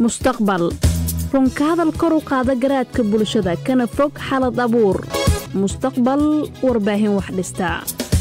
mustaqbal runka hadal kor u qaada garaadka bulshada kana fog xalad abuur mustaqbal warbaahin wax dhistaa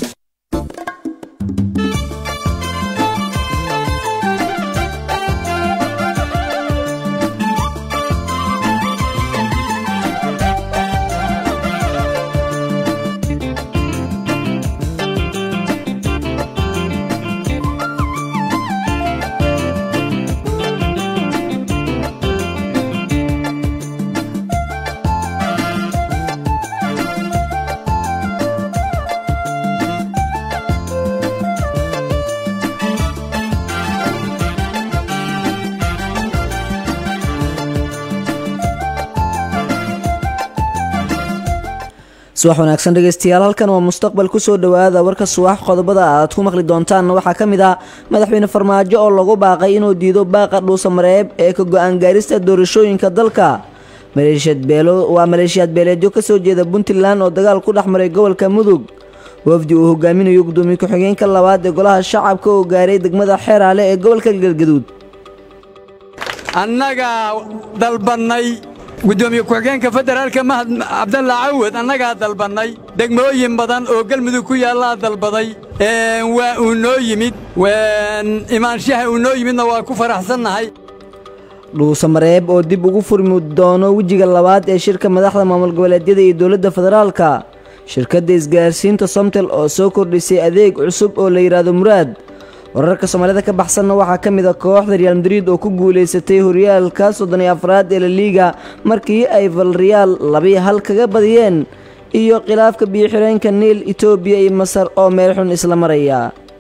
subax wanaagsan dhegeystayaal halkan waa mustaqbal kusoo dhowaada warka subax qodobada aad ku maqli doontaanna waxaa ka mid ah madaxweyne farmaajo oo lagu baaqay inuu diido baaqa dhuusamareeb ee ka go-aan gaarista doorashooyinka dalka waa maleeshiyaad beeleedyo kasoo jeeda puntland oo dagaal ku dhex maray gobolka mudug wafdi uu hogaaminayo gudoomiye ku-xigeenka labaad ee golaha shacabka oo gaaray degmada xeeraale ee gobolka galgaduud annagaa dalbannay gudoomiye ku-xigeenka federaalka mahad cabdalla cawad annagaa dalbannay degmooyin badan oo galmudug ku yaallaa dalbaday waa uu noo yimid imaanshaha uu noo yimidna waa ku faraxsannahay dhuusamareeb oo dib ugu furmi doono wejiga labaad ee shirka madaxda maamul goboleedyada iyo dowladda federaalka shirkadda isgaarsiinta somtel oo soo kordhisay adeeg cusub oo la yidhaahdo muraad wararka soomaalida ka baxsanna waxaa ka mid a kooxda real madrid oo ku guulaysatay horyaalka soddon iyo afraad ee laliiga markii ay valreal labii hal kaga badiyeen iyo khilaafka biyo-xireenka niil etoobiya iyo masar oo meel xun isla maraya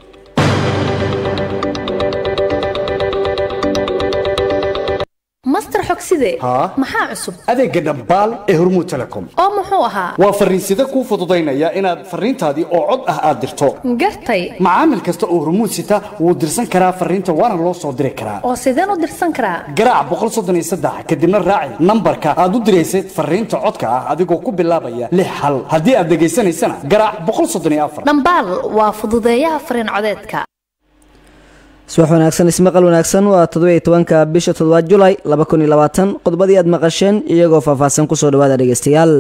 master xogside maxaa cusub adeegga dhambaal ee hormuud telecom oo muxuu ahaa waa farriinsida kuu fududaynaya inaad farriintaadii oo cod ah aad dirto gartay macaamil kasta oo hormuud sita wuu dirsan karaa farriinta waana loo soo diri karaa oo sideen u dirsan karaa garaac kadibna raaci nambarka aad u diraysad farriinta codka ah adigoo ku bilaabaya lix hal haddii aad dhegaysanaysana garaac dhambaal waa fududeeyaha farriin codeedka subax wanaagsan ismaqal wanaagsan waa toddobiyo tobanka bisha toddobaad julay laba kun iyo labaatan qodobadii aad maqasheen iyagoo faahfaahsan kusoo dhawaada dhegeystayaal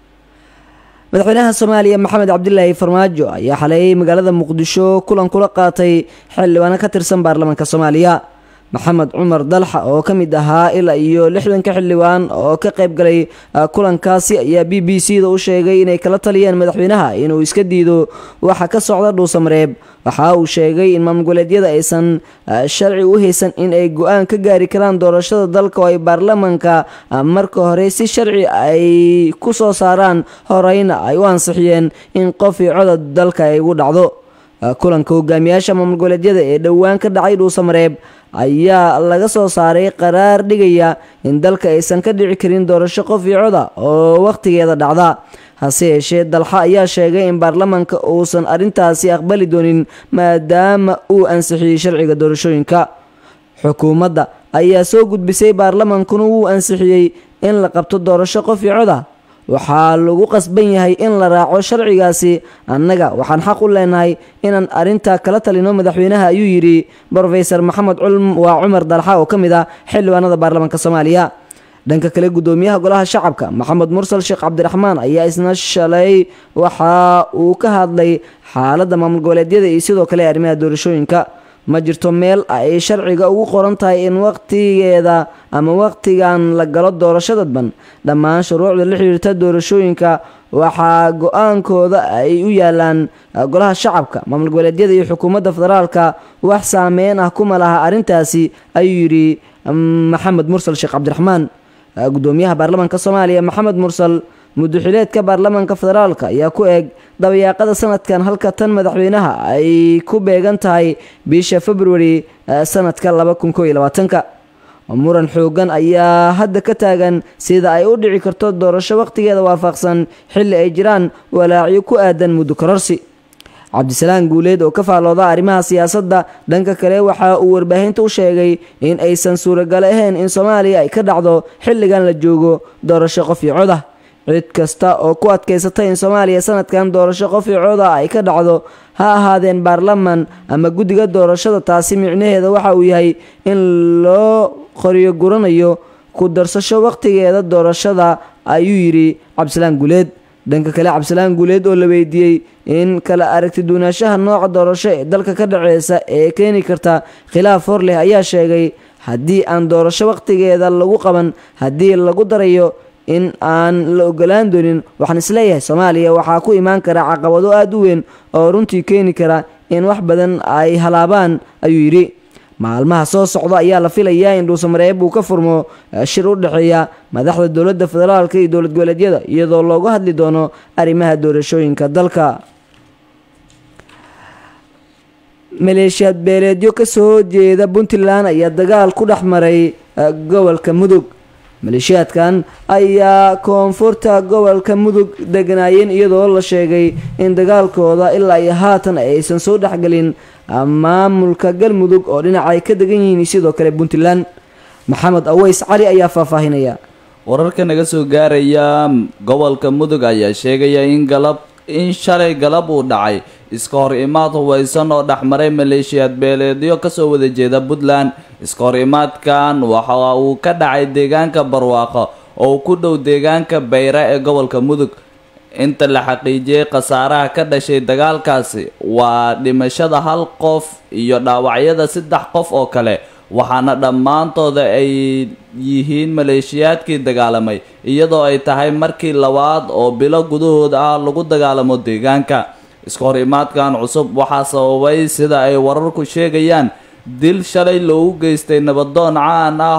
madaxweynaha soomaaliya maxamed cabdilaahi farmaajo ayaa xaleeyay magaalada muqdisho kulan kula qaatay xildhibaano ka tirsan baarlamaanka soomaaliya maxamed cumar dalxa oo ka mid ahaa ilaa iyo lixdanka xildhibaan oo ka qayb galay kulankaasi ayaa b b c da u sheegay inay kala taliyeen madaxweynaha inuu iska diido waxa ka socda dhuusamareeb waxa uu sheegay in maamulgoboleedyada aysan sharci u haysan in ay go-aan ka gaari karaan doorashada dalka oo ay baarlamaanka marka hore si sharci ay ku soo saaraan horeyna ay u ansixiyeen in qof iyo codod dalka ay ugu dhacdo kulanka hogaamiyaasha maamulgoboleedyada ee dhowaan ka dhacay dhuusamareeb ayaa laga soo saaray qaraar dhigaya in dalka aysan ka dhici karin doorasho qof iyo coda oo wakhtigeeda dhacda hase yeeshee dalxa ayaa sheegay in baarlamaanka uusan arrintaasi aqbali doonin maadaama uu ansixiyey sharciga doorashooyinka xukuumadda ayaa soo gudbisay baarlamaankuna wuu ansixiyey in la qabto doorasho qof iyo coda waxaa lagu qasban yahay in la raaco sharcigaasi annaga waxaan xaq u leenahay inaan arrintaa kala talino madaxweynaha ayuu yidhi brofesor maxamed waa cumar dalxa oo ka mid ah xildhibaanada baarlamaanka soomaaliya dhanka kale gudoomiyaha golaha shacabka maxamed mursal sheekh cabdiraxmaan ayaa isna shalay waxa uu ka hadlay xaaladda maamul goboleedyada iyo sidoo kale arrimaha doorashooyinka ma jirto meel ay sharciga ugu qoran tahay in wakhtigeeda ama wakhtigan la galo doorasho dadban dhammaan shuruucda la xiriirta doorashooyinka waxaa go-aankooda ay u yaalaan golaha shacabka maamul goboleedyada iyo xukuumadda federaalka wax saameyn ah kuma laha arrintaasi ayuu yidhi maxamed mursal sheekh cabdiraxmaan gudoomiyaha baarlamaanka soomaaliya maxamed mursal muduxileedka baarlamaanka federaalka ayaa ku eeg dabayaaqada sanadkan halka tan madaxweynaha ay ku beegan tahay bisha februari sanadka ka muran xoogan ayaa hadda ka taagan sida ay u dhici karto doorasho wakhtigeeda waafaqsan xilli ay jiraan walaacyo ku aadan muddo kororsi cabdisalaan guuleed oo ka faallooda arrimaha siyaasadda dhanka kale waxa uu warbaahinta u sheegay in aysan suuragalo ahayn in soomaaliya ay ka dhacdo xilligan la joogo doorasho qof iyo codah cid kasta oo ku adkaysata in soomaaliya sanadkan doorasho qof iyo coda ay ka dhacdo ha ahaadeen baarlaman ama guddiga doorashada taasi micnaheeda waxa uu yahay in loo qoriyo guranayo ku darsasho wakhtigeeda doorashada ayuu yidhi cabdisalaan guuleed dhanka kale cabdisalaan guuleed oo la weydiiyey in kala aragti duunaanshaha nooca doorasho ee dalka ka dhaceysa ee keeni karta khilaaf hor leh ayaa sheegay haddii aan doorasho wakhtigeeda lagu qaban haddii lagu darayo in aan la ogolaan doonin waxaan isleeyahay soomaaliya waxaa ku imaan kara caqabado aada u weyn oo runtii keeni kara in wax badan ay halaabaan ayuu yidhi maalmaha soo socda ayaa la filayaa in dhuusamareeb uu ka furmo shir u dhexeeya madaxda dowladda federaalka iyo dowlad goboleedyada iyadoo looga hadli doono arrimaha doorashooyinka dalka maleeshiyaad beeleedyo kasoo jeeda puntland ayaa dagaal ku dhex maray gobolka mudug maleeshiyaadkan ayaa koonfurta gobolka mudug deganaayeen iyadoo la sheegay in dagaalkooda ilaa iyo haatan aysan soo dhexgelin maamulka galmudug oo dhinaca ay ka degan yihiin sidoo kale puntland maxamed aweys cali ayaa faahfaahinaya wararka naga soo gaaraya gobolka mudug ayaa sheegaya in galab in shalay galab uu dhacay iska hor imaad hubaysan oo dhexmaray maleeshiyaad beeleedyo kasoo wada jeeda puntland iska hor imaadkan waxa uu ka dhacay deegaanka barwaaqo oo ku dhow deegaanka bayra ee gobolka mudug inta la xaqiijiyey khasaaraha ka dhashay dagaalkaasi waa dhimashada hal qof iyo dhaawacyada saddex qof oo kale waxaana dhammaantooda ay yihiin maleeshiyaadkii dagaalamay iyadoo ay tahay markii labaad oo bilo gudahooda ah lagu dagaalamo deegaanka iska hor imaadkan cusub waxaa sababay sida ay wararku sheegayaan dil shalay loogu geystay nabadoon caan ah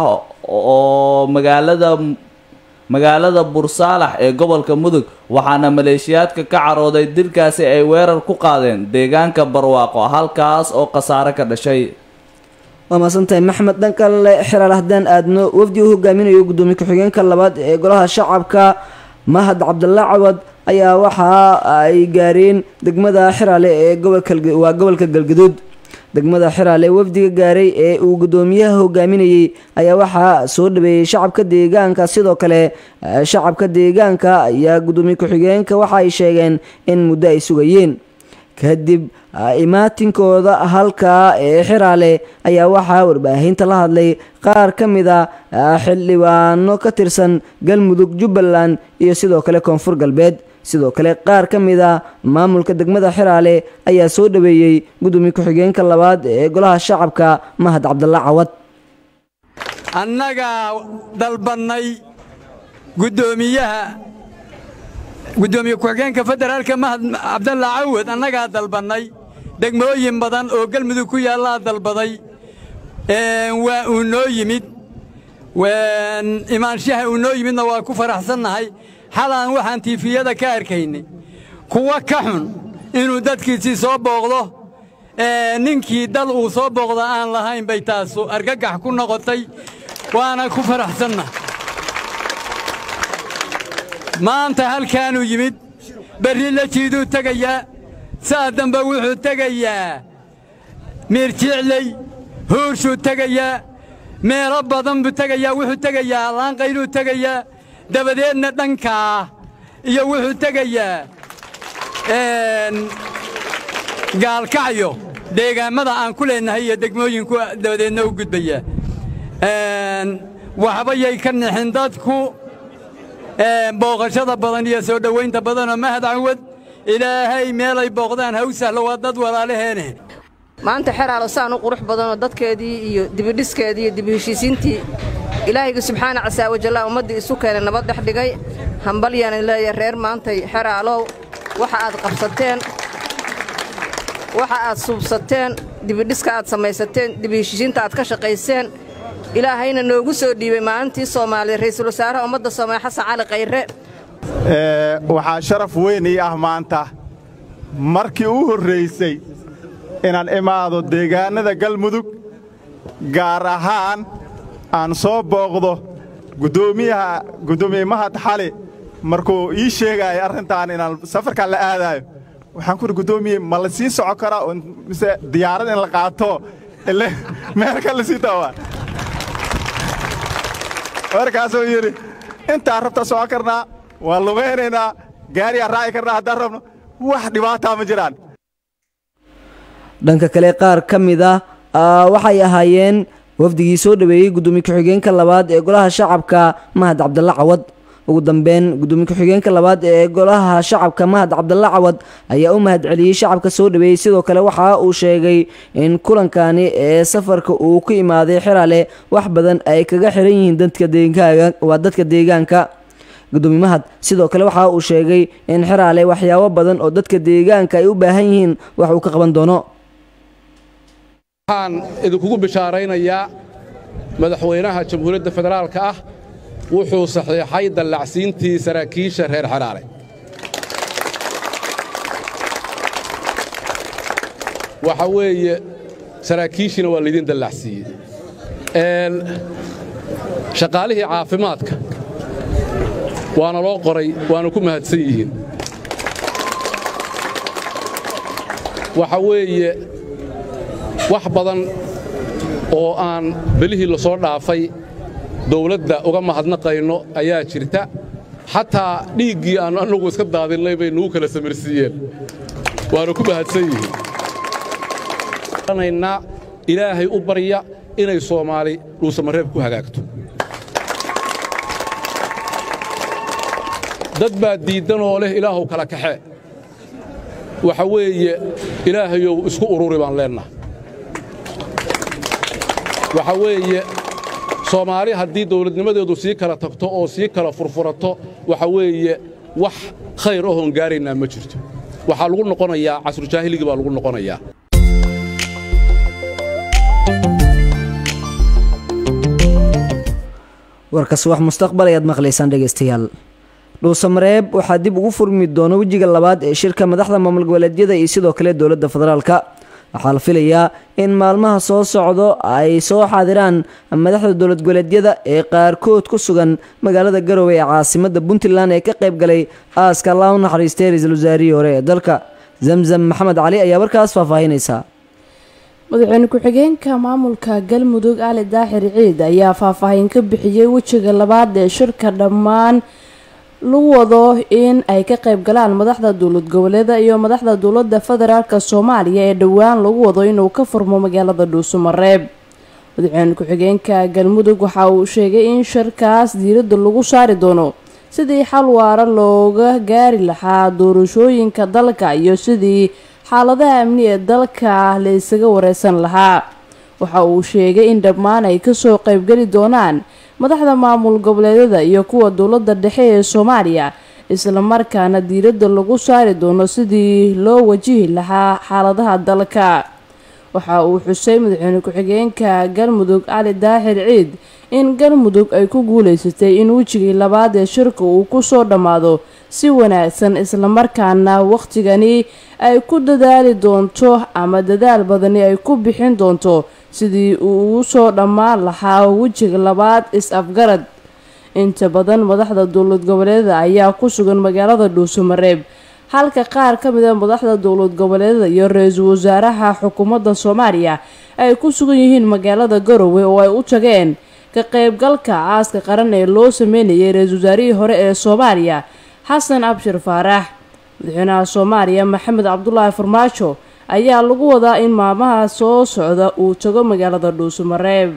oo magaalada magaalada bursaalax ee gobolka mudug waxaana maleeshiyaadka ka carooday dilkaasi ay weerar ku qaadeen deegaanka barwaaqo halkaas oo khasaare ka dhashay waa maasantahay maxmed dhankale xiraal haddaan aadno wafdi uu hogaaminayo guddoomiye ku-xigeenka labaad ee golaha shacabka mahad cabdalla cawad ayaa waxa ay gaareen degmada xiraale ee gobolkawaa gobolka galgaduud degmada xiraale wafdiga gaaray ee uu guddoomiyaha hogaaminayey ayaa waxaa soo dhaweeyey shacabka deegaanka sidoo kale shacabka deegaanka ayaa guddoomiye ku-xigeenka waxa ay sheegeen in muddo ay sugayeen kadib imaatinkooda halkaa ee xiraale ayaa waxaa warbaahinta la hadlay qaar ka mid a xildhibaano ka tirsan galmudug jubbaland iyo sidoo kale koonfur galbeed sidoo kale qaar ka mid a maamulka degmada xiraale ayaa soo dhaweeyey gudoomiye ku-xigeenka labaad ee golaha shacabka mahad cabdalla cawad annagaa dalbannay guddoomiyaha guddoomiye ku-xigeenka federaalka mahad cabdalla cawad annagaa dalbannay degmooyin badan oo galmudug ku yaallaa dalbaday waa uu noo yimid imaanshaha uu noo yimidna waa ku faraxsannahay xalaan waxaan tiifiyada ka arkaynay kuwa ka xun inuu dadkiisii soo booqdo ninkii dal uu soo booqda aan lahayn bay taasu argagax ku noqotay waana ku faraxsanna maanta halkaanuu yimid berri la jiiduu tegayaa saa dambe wuxuu tegayaa miirjicley huurshuu tegayaa meelo badan buu tegayaa wuxuu tegayaa laanqayluu tegayaa dabadeedna dhankaa iyo wuxuu tegayaa gaalkacyo deegaammada aan ku leennahay iyo degmooyinku dabadeedna u gudbayaa waxbayay ka nixin dadku booqashada badan iyo soo dhowaynta badanoo mahad cawad ilaahay meelay booqdaan ha u sahlo waa dad walaalaheene maanta xeraalo saan u qurux badanoo dadkeedii iyo dibidhiskeedii iyo dibiheshiisiintii ilaahayga subxaana casaa wajallaa ummaddii isu keenay nabad dhex dhigay hambalyaanan leeyahay reer maantay xeraalow waxa aad qabsateen waxa aad suubsateen dibidhiska aad samaysateen dibiheshiisiinta aad ka shaqayseen ilaahayna noogu soo dhiibay maalintii soomaaliya ra'iisul wasaaraha ummadda soomaaliya xasan cali khayre waxaa sharaf weyn ii ah maanta markii u horraysay inaan imaado deegaannada galmudug gaar ahaan aan soo booqdo guddoomiyaha guddoomiye mahad xali markuu ii sheegaayo arrintaan inaan safarkan la aadaayo waxaan kuhi guddoomiye ma la sii soco karaa mise diyaarad in la qaato ile meelka la sii taawaa markaasuu yidhi intaan rabta socon karnaa waan lugaynaynaa gaariyaa raaci karnaa haddaan rabno wax dhibaataa ma jiraan dhanka kale qaar ka mid a waxay ahaayeen wafdigii soo dhaweeyey gudoomiye ku-xigeenka labaad ee golaha shacabka mahad cabdalla cawad ugu dambeyn gudoomiye ku-xigeenka labaad ee golaha shacabka mahad cabdalla cawad ayaa u mahad celiyey shacabka soo dhaweeyey sidoo kale waxa uu sheegay in kulankani ee safarka uu ku imaaday xiraale wax badan ay kaga xiran yihiin dadka deegaanka waa dadka deegaanka gudoomiye mahad sidoo kale waxa uu sheegay in xiraale waxyaabo badan oo dadka deegaanka ay u baahan yihiin wax uu ka qaban doono waxaan idinkugu bishaaraynayaa madaxweynaha jamhuuriyadda federaalka ah wuxuu saxiixay dallacsiintii saraakiisha reer xeraale waxa weeye saraakiishiina waa laydin dallacsiiyey shaqaalihii caafimaadka waana loo qoray waana ku mahadsan yihiin waxa weeye wax badan oo aan belihii la soo dhaafay dawladda uga mahadnaqayno ayaa jirta xataa dhiiggii aannu annagu iska daadinnay bay nugu kala samirsiiyeen waana ku mahadsan yihiin ilaahay u barya inay soomaali dhuusamareeb ku hagaagto dad baa diiddanoo leh ilaahuw kala kaxe waxa weeye ilaahayow isku ururi baan leennaha waxa weeye soomaali haddii dawladnimadeedu sii kala tagto oo sii kala furfurato waxa weeye wax khayr ahoon gaaraynaa ma jirto waxaa lagu noqonayaa casrujaahiligii baa lagu noqonayaa warkas wax mustaqbal ayaad maqlaysaan dhegaystayaal dhuusamareeb waxaa dib ugu furmi doona wejiga labaad ee shirka madaxda maamul goboleedyada iyo sidoo kale dowladda federaalka waxaa la filayaa in maalmaha soo socdo ay soo xaadiraan madaxda dowlad goboleedyada ee qaarkood ku sugan magaalada garowe ee caasimada puntland ee ka qayb galay aaska allah u naxariistay ra-iisul wasaarihii hore ee dalka zamzam maxamed cali ayaa warkaas faahfaahinaysa madaxweyne ku-xigeenka maamulka galmudug ali daaxir ciid ayaa faahfaahin ka bixiyey wejiga labaad ee shirka dhammaan lagu wado in ay ka qayb galaan madaxda dowlad goboleeda iyo madaxda dowlada federaalk soomaaliya ee dhowaan lagu wado inuu ka furmo magaalada dhuusumareeb madaxweyne ku-xigeenka galmudug waxa uu sheegay in shirkaas diiradda lagu saari doono sidii xal waara looga gaari lahaa doorashooyinka dalka iyo sidii xaaladaha amni ee dalka la isaga wareysan lahaa waxa uu sheegay in dhammaan ay kasoo qaybgeli doonaan madaxda maamul goboleedyada iyo kuwa dowladda dhexe ee soomaaliya islamarkaana diiradda lagu saari doono sidii loo wajihi lahaa xaaladaha dalka waxa uu xusay madaxweyne ku-xigeenka galmudug cali daaxir ciid in galmudug ay ku guuleysatay in wejigii labaad ee shirka uu kusoo dhammaado si wanaagsan islamarkaana wakhtigani ay ku dadaali doonto ama dadaal badani ay ku bixin doonto sidii uu ugu soo dhammaan lahaa wejiga labaad is-afgarad inta badan madaxda dowlad goboleedada ayaa ku sugan magaalada dhuusumareeb halka qaar ka mid a madaxda dowlad goboleedada iyo ra-iisul wasaaraha xukuumadda soomaaliya ay ku sugan yihiin magaalada garowe oo ay u tageen ka qaybgalka aaska qaran ee loo sameynayay ra-iisul wasaarihii hore ee soomaaliya xasan abshir faarax madaxweynaha soomaaliya maxamed cabdulaahi farmaajo ayaa lagu wadaa in maalmaha soo socda uu tago magaalada dhuusumareeb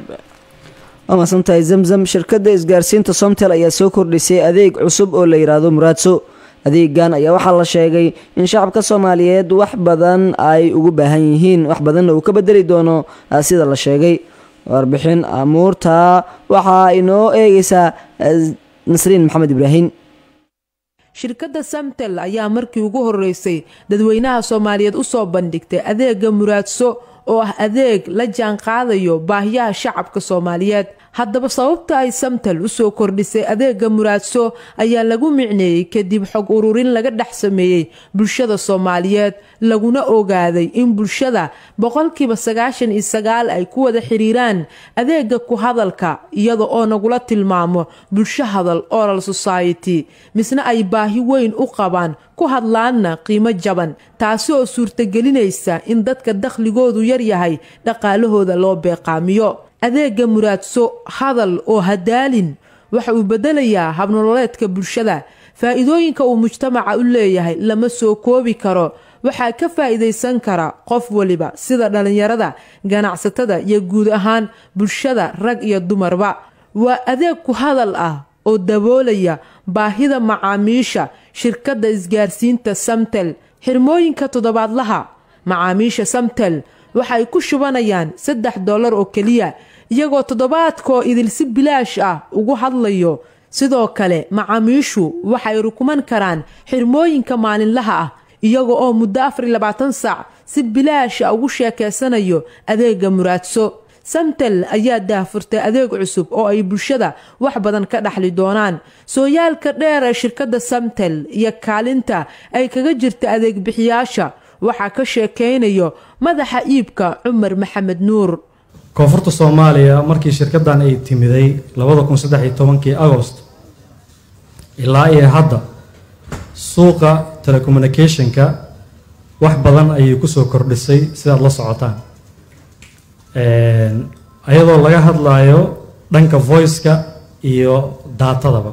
waa mahadsantahay zamzam shirkadda isgaarsiinta somtel ayaa soo kordhisay adeeg cusub oo la yidhaahdo muraadso adeegan ayaa waxaa la sheegay in shacabka soomaaliyeed wax badan ay ugu baahan yihiin wax badanna uu ka bedeli doono sida la sheegay warbixin amuurta waxaa inoo eegaysaa nasriin maxamed ibraahim shirkadda samtel ayaa markii ugu horeysay dadweynaha soomaaliyeed u soo bandhigtay adeega muraadso oo ah adeeg la jaan qaadayo baahiyaha shacabka soomaaliyeed haddaba sababta ay samtel usoo kordhisay adeega muraadso ayaa lagu micneeyey kadib xog ururin laga dhex sameeyey bulshada soomaaliyeed laguna ogaaday in bulshada boqolkiiba sagaashan iyo sagaal ay ku wada xiriiraan adeega ku hadalka iyada oo nagula tilmaamo bulsho hadal oral society misna ay baahi weyn u qabaan ku hadlaanna qiimo jaban taasi oo suurtagelinaysa in dadka dakhligoodu yaryahay dhaqaalahooda loo beeqaamiyo adeega muraadso hadal oo hadaalin waxa uu bedelayaa habnololeedka bulshada faa-iidooyinka uu mujtamaca u leeyahay lama soo koobi karo waxaa ka faa'iidaysan kara qof waliba sida dhallinyarada ganacsatada iyo guud ahaan bulshada rag iyo dumarba waa adeeg ku hadal ah oo daboolaya baahida macaamiisha shirkadda isgaarsiinta samtel xirmooyinka toddobaadlaha macaamiisha samtel waxay ku shubanayaan saddex dollar oo keliya iyagoo toddobaadkoo idil si bilaash ah ugu hadlayo sidoo kale macaamiishu waxay rukuman karaan xirmooyinka maalinlaha ah iyaga oo muddo afar iyo labaatan saac si bilaasha ugu sheekaysanayo adeega muraadso samtel ayaa daahfurtay adeeg cusub oo ay bulshada wax badan ka dhaxli doonaan sooyaalka dheer ee shirkadda samtel iyo kaalinta ay kaga jirta adeeg bixiyaasha waxaa ka sheekaynayo madaxa iibka cumar maxamed nuur koonfurta soomaaliya markii shirkaddan ay timiday labada kun saddex iyo tobankii agost ilaa iyo hadda suuqa telecommunicationka wax badan ayay kusoo kordhisay sidaad la socotaan ayadoo laga hadlayo dhanka voice-ka iyo daatadaba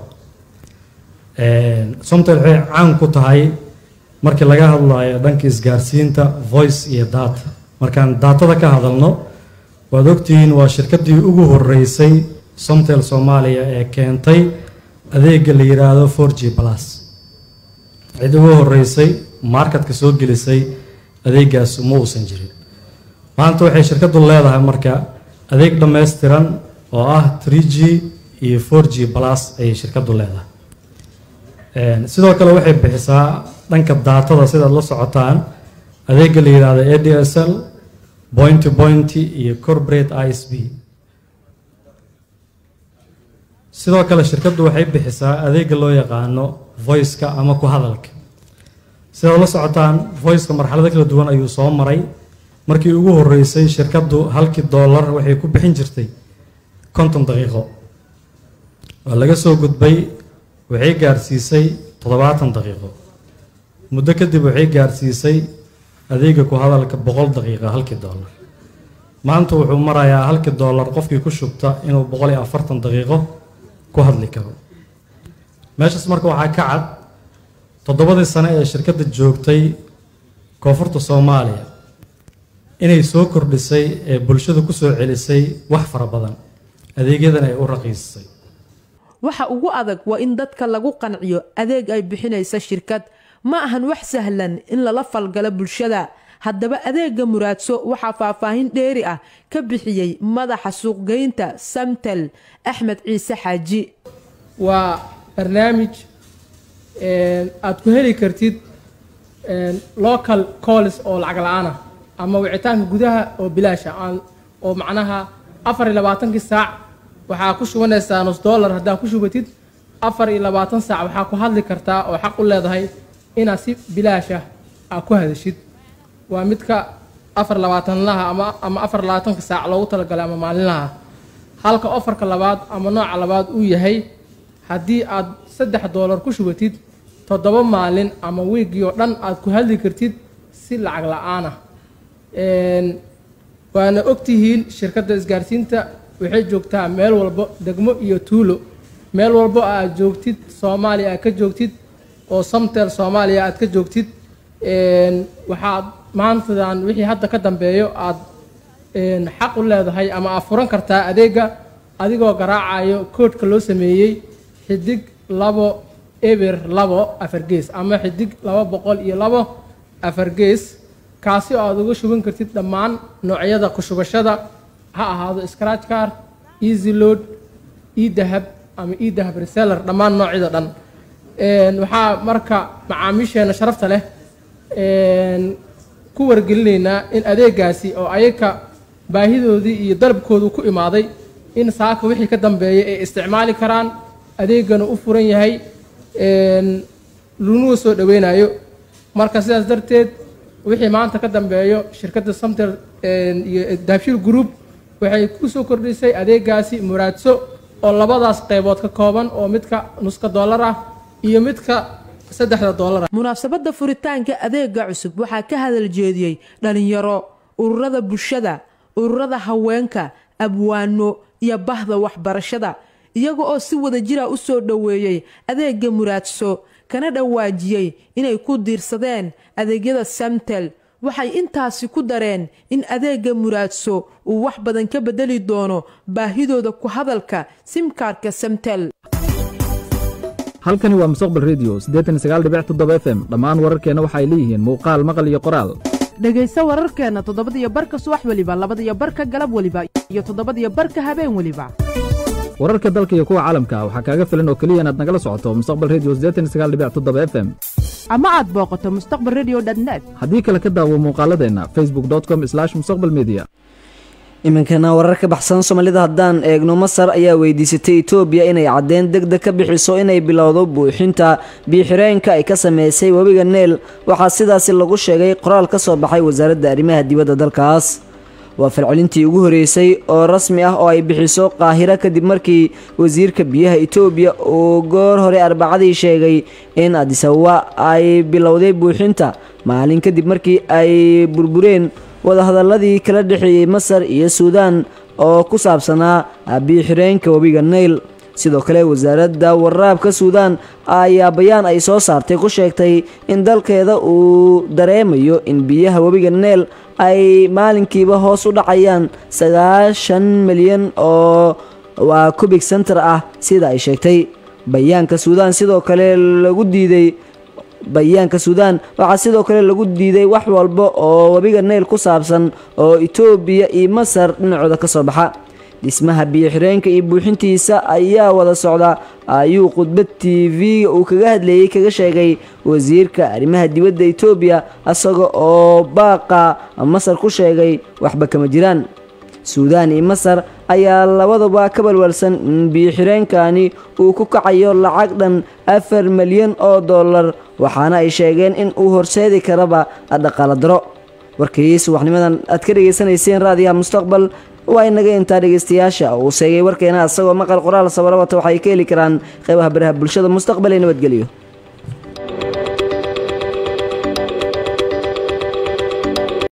somtel waxay caan ku tahay markii laga hadlayo dhanka isgaarsiinta voice iyo data markaan daatada ka hadalno waad ogtihiin waa shirkaddii ugu horeysay somtel soomaaliya ee keentay adeega la yiraahdo four g plus cid ugu horeysay marketka soo gelisay adeegaas ma uusan jirin maanta waxay shirkaddu leedahay marka adeeg dhammaystiran oo ah three g iyo four g plus ayay shirkaddu leedahay sidoo kale waxay bixisaa dhanka daatada sidaad la socotaan adeega la yiraahdo a d s l point to point iyo corporate i s b sidoo kale shirkaddu waxay bixisaa adeega loo yaqaano voice-ka ama ku hadalka sidaad la socotaan voice-ka marxalado kala duwan ayuu soo maray markii ugu horeysay shirkaddu halkii dollar waxay ku bixin jirtay konton daqiiqo waa laga soo gudbay waxay gaarsiisay toddobaatan daqiiqo muddo kadib waxay gaarsiisay adeega ku hadalka boqol daqiiqa halkii dollar maanta wuxuu marayaa halkii dollar qofkii ku shubta inuu boqol iyo afartan daqiiqo ku hadli karo meeshaas marka waxaa ka cad toddobadii sane ee shirkadda joogtay koonfurta soomaaliya inay soo kordhisay ee bulshada kusoo celisay wax fara badan adeegyadan ay u raqiisisay waxa ugu adag waa in dadka lagu qanciyo adeeg ay bixinaysa shirkad ma ahan wax sahlan in lala falgalo bulshada haddaba adeega muraadso waxaa faahfaahin dheeri ah ka bixiyey madaxa suuqgeynta samtel axmed ciise xaaji waa barnaamij aad ku heli kartid local calls oo lacag la-aan ah ama wicitaanka gudaha oo bilaasha oo macnaha afar iyo labaatankii saac waxaa ku shubanaysaa nus dollar haddaa ku shubatid afar iyo labaatan saac waxaa ku hadli kartaa oo xaq u leedahay inaad si bilaasha aa ku hadashid waa midka afar labaatanlaha ama ama afar labaatanka saac loogu talagalay ama maalinlaha halka ofarka labaad ama nooca labaad uu yahay haddii aad saddex doolar ku shubatid toddoba maalin ama wiigii oo dhan aad ku hadli kartid si lacag la-aan ah waana ogtihiin shirkadda isgaarsiinta waxay joogtaa meel walbo degmo iyo tuulo meel walbo aad joogtid soomaaliya aad ka joogtid oo samtel soomaaliya aad ka joogtid waxaad maantadan wixii hadda ka dambeeyo aad xaq u leedahay ama aad furan kartaa adeega adigoo garaacayo koodhka loo sameeyey xidig labo eber labo afar gees ama xidig laba boqol iyo labo afar gees kaasi oo aad uga shuban kartid dhammaan noocyada ku shubashada ha ahaado scratch car easy load edahab ama edahab reseller dhammaan noocyada dhan waxaa marka macaamiisheena sharafta leh ku wargelinaynaa in adeegaasi oo ayaga baahidoodii iyo dalabkoodu ku imaaday in saaka wixii ka dambeeya ay isticmaali karaan adeegana u furan yahay lunuga soo dhaweynayo marka sidaas darteed wixii maanta ka dambeeyo shirkadda samtel iyo daabshil group waxay ku soo kordhisay adeegaasi muraadso oo labadaas qaybood ka kooban oo midka nuska dollar ah iyo midka saddexda dollar ah munaasabadda furitaanka adeega cusub waxaa ka hadal jeediyey dhalinyaro ururada bulshada ururada haweenka abwaano iyo bahda waxbarashada iyaga oo si wada jira u soo dhoweeyey adeega muraadso kana dhawaajiyey inay ku diirsadeen adeegyada samtel waxay intaasi ku dareen in adeega muraadso uu wax badan ka bedeli doono baahidooda ku hadalka simkaarka samtel halkani waa mustaqbal redio f m dhammaan wararkeenna waxay leeyihiin muuqaal maqal iyo qoraal dhegayso wararkeenna toddobadiyo barka subax weliba labadiyo barka galab weliba iyo toddobadiyo barka habeen weliba wararka dalka iyo kuwa caalamka waxaa kaaga filan oo keliya inaad nagala socoto mustaqbal redio f m ama aad booqato mustaqbal redio net haddii kale ka daawo muuqaaladeenna facebook com mustaqbal media iminkana warar ka baxsan soomaalida haddaan eegno masar ayaa weydiisatay etoobiya inay caddeyn deg deg ka bixiso inay bilowdo buuxinta biixireenka ay ka sameysay webiga neel waxaa sidaasi lagu sheegay qoraal ka soo baxay wasaaradda arrimaha dibadda dalkaas waa falcelintii ugu horeysay oo rasmi ah oo ay bixiso qaahiro kadib markii wasiirka biyaha etoobiya uu goor hore arbacadii sheegay in adisababa ay bilowday buuxinta maalin kadib markii ay burbureen wadahadaladii kala dhexeeyey masar iyo suudaan oo ku saabsanaa biixireenka webiga nayl sidoo kale wasaaradda waraabka suudaan ayaa bayaan ay soo saartay ku sheegtay in dalkeeda uu dareemayo in biyaha webiga neel ay maalinkiiba hoos u dhacayaan sagaashan milyan oo waa kubig center ah sida ay sheegtay bayaanka suudaan sidoo kale lagu diiday bayaanka suudaan waxaa sidoo kale lagu diiday wax walba oo webiga neyl ku saabsan oo etoobiya iyo masar dhinacooda ka soo baxa dhismaha biyoxireenka iyo buuxintiisa ayaa wada socda ayuu khudbad t v-ga uu kaga hadleeyey kaga sheegay wasiirka arrimaha dibadda etoobiya isaga oo baaqa masar ku sheegay waxba kama jiraan suudaan iyo masar ayaa labadaba ka balwalsan in biyoxireenkani uu ku kacayo lacag dhan afar milyan oo dollar waxaana ay sheegeen in uu horseedi karaba dhaqaala daro warkii subaxnimadan aad ka dhegaysanayseen raadiyaha mustaqbal waa inaga intaa dhegaystayaasha uu seegay warkeena asagoo maqal qoraal sabarabata waxay ka heli karaan qeybaha baraha bulshada mustaqbal ee nabadgelyo